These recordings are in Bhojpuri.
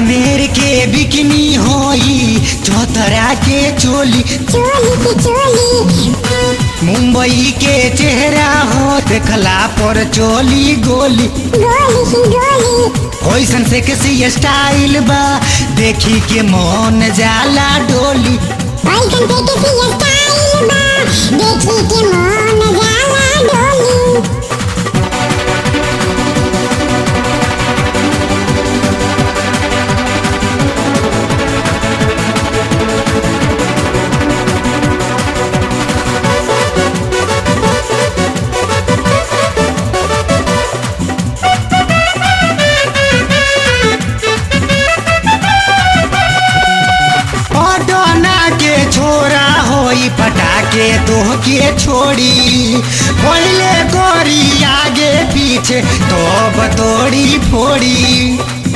बीकानेर के बिकनी होई चौतरा के चोली चोली की चोली मुंबई के चेहरा हो देखला पर चोली गोली गोली की गोली ओइसन से किसी स्टाइल बा देखी के मन जाला डोली ऐसन से किसी स्टाइल बा देखी के मन जाला डोली पटना के छोरा होई पटाके तोह के छोड़ी पहले गोरी आगे पीछे तो बतोड़ी फोड़ी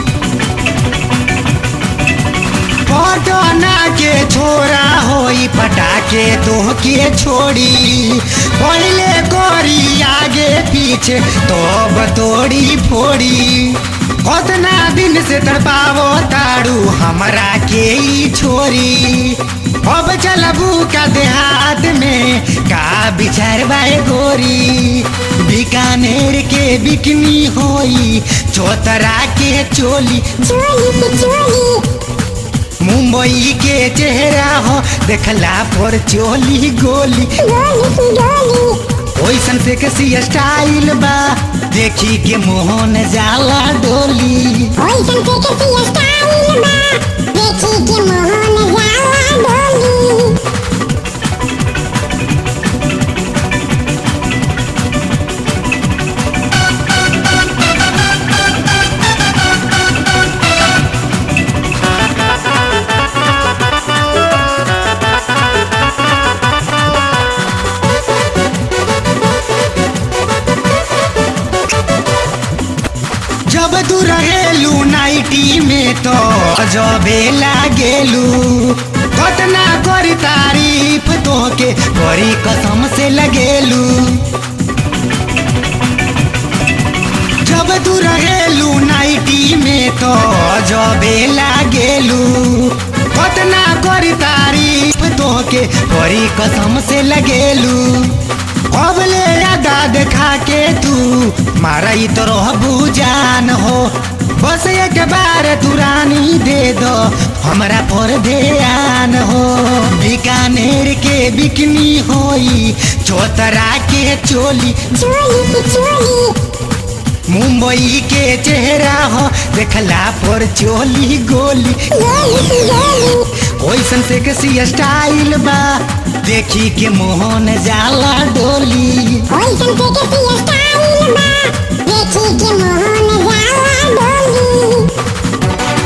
पटना के छोरा होई पटाके तोह के छोड़ी पहले गोरी आगे पीछे तो बतोड़ी फोड़ी कतना दिन से तड़पावो ताड़ू हमरा के ई छोरी अब चलबू का देहात में का बिचार बाए गोरी बीकानेर के बिकनी होई चौतरा के चोली चोली की चोली मुंबई के चेहरा हो देखला पर चोली गोली गोली की गोली ओइसन से किसी स्टाइल बा देखी के मोहन जाला डोली ऐसन से किसी स्टाइल बा देखी के मोहन जाला डोली जब तू रहेलू नाइटी में तो अजबे लागेलू कतना करी तारीफ तोके बड़ी कसम से लगेलू जब तू रहेलू नाइटी में तो अजबे लागेलू कतना करी तारीफ तोके बड़ी कसम से लगेलू अब ले यादा देखा के तू मारा ही तो रहबू जान हो बस एक बार तू रानी दे दो हमरा पर ध्यान हो बीकानेर के बिकनी होई चौतरा के चोली चोली की चोली मुंबई के चेहरा हो देखला पर चोली गोली गोली की गोली ओइसन से किसी स्टाइल बा देखी के मोहन जाला डोली ऐसन से किसी स्टाइल बा देखी के मोहन जाला डोली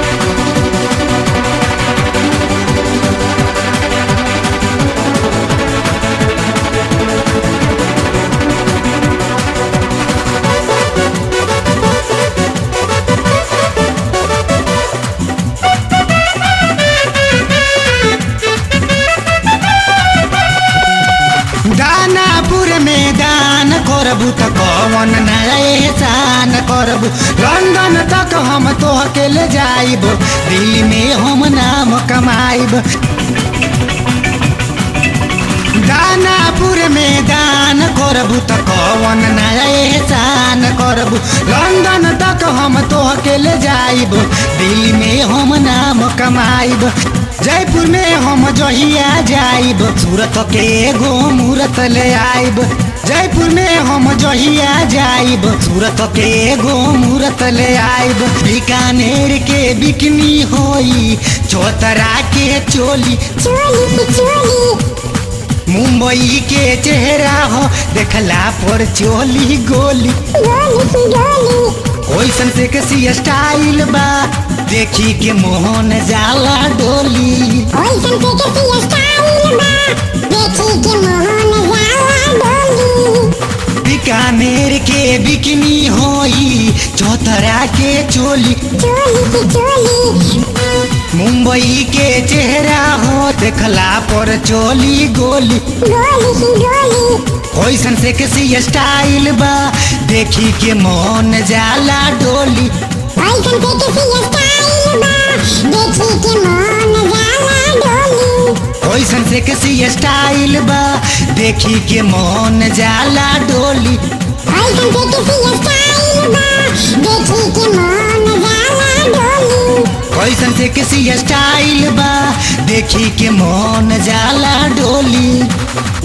दानापुर में दान करबू त कवन नया एहसान करबू लंदन तक हम तो अकेले जाइब दिल्ली में हम नाम कमाइब दानापुर में दान करबू त कवन नया एहसान करबू लंदन तक हम तो अकेले जाइब दिल्ली में हम नाम कमाइब जयपुर में हम जहिया जाइब सूरत के एगो मूरत ले आइब जयपुर में हम जहिया जाइब सूरत के एगो मूरत ले आइब बीकानेर के बिकनी होई चौतरा के चोली चोली की चोली मुंबई के चेहरा हो देखला पर चोली गोली गोली की गोली ओइसन से किसी स्टाइल बा देखी के मोहन जाला डोली ऐसन से किसी स्टाइल बा देखी के मोहन जाला डोली बीकानेर के बिकनी होई चौतरा के चोली चोली की चोली मुंबई के चेहरा हो देखला पर चोली गोली गोली की गोली ओइसन से किसी स्टाइल बा देखी के मोहन जाला डोली ऐसन से किसी स्टाइल कैसन से किसी स्टाइल बा देखी के मन जाला डोली कैसन से किसी स्टाइल बा देखी के मन जाला डोली कैसन से किसी स्टाइल बा देखी के मन जाला डोली